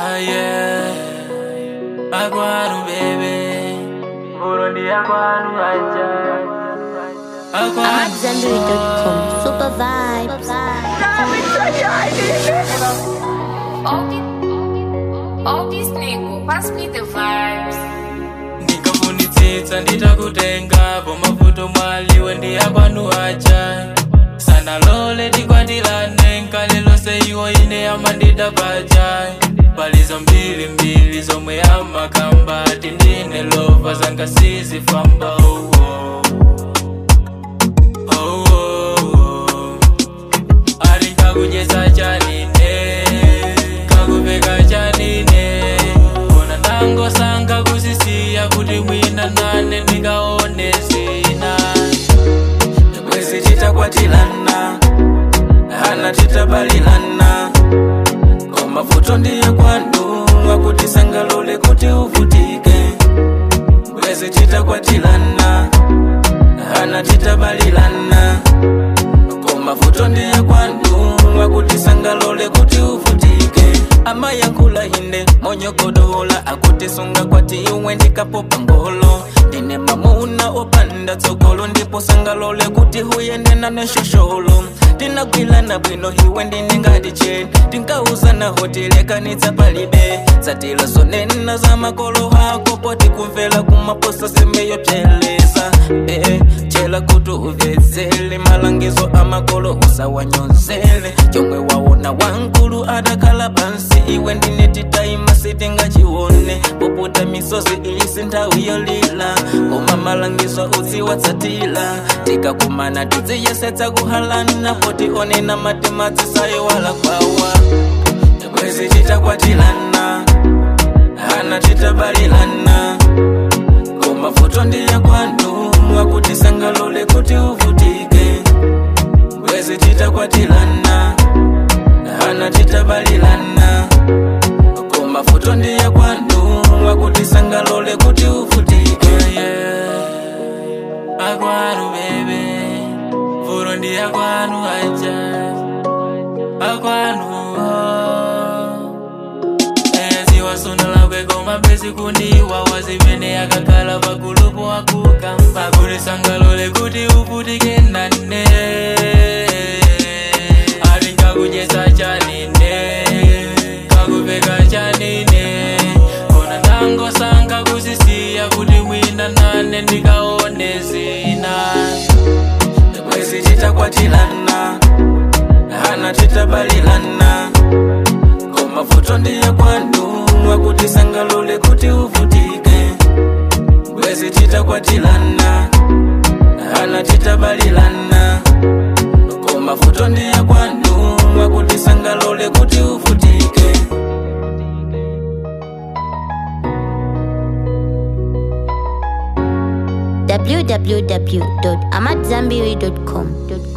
Ah, yeah. Akwanu baby Burundi akwanu aja Akwanu AmadZanbury.com. Super vibes. All these, all these niggas, pass me the vibes. ndingafunitsitsa nditakutengapo mavuto mwaliwe ndi akwanu aja sanalole tikwatilane nkale lonse iwo ine amandida paja palizo mbili mbili zomwe amakamba ati ndine lova zanga sizifamba oh, oh. Oh, oh, oh. ari nkakujeza chanine kakupeka chanine kona ndangosanga kusisiya kuti mwina nane ndingaone zina mwezi titakwatilana hana titabalilana komavuto ndiye kwanu akuti sangalole kuti uvutike mwezi titakwatilana hana titabalilana komavuto ndiye kwanu akuti sangalole kuti uvutike amayankhula ine monyogodola akuti sunga kwati iwe ndikapopa ngolo ndine mamuna opanda tsogolo ndipo sangalole kuti huyendena neshosholo tinagwilana bwino iwe ndine ngati cheni tinkauzana hotilekanitsa palibe zatila zonena za makolo ako poti kumvera kumaposa semeyopyeleza eh, chela kuti uvedzele malangizo amakolo usawanyozele chomwe waona wankulu adakhala pansi iwe ndine titaima sitingachione poputa misozi isi nthawi yolila koma malangizo uziwatsatila tikakumana tidziyesetsa kuhalana poti onena matematsi sayiwala kwawa mwezi titakwatilana hana titabalilana komavuto ndiye kwanu akuti sangalole kuti uvutike mwezi titakwatilana hana titabalilana komavuto ndiye kwanu akuti sangalole kuti uvutike yeah. akwanu bebe vuto ndi akwanu aja akwanu eziwasondola kwekoma mpesi kundiwa wazimene akakhala pagulupo akukamba kuti sangalole kuti uvutike nane ati nkakujesa chanine kakupeka chanine kona ndangosanga kusisiya kuti mwina nane ndikaone zina mwezi titakwatilana hana titabalilana komavuto ndiye kwanu akuti sangalole kuti uvutike mwezi titakwatilana hana titabalilana komavuto ndiye kwanu akuti sangalole kuti uvutike www.amadzanbury.com.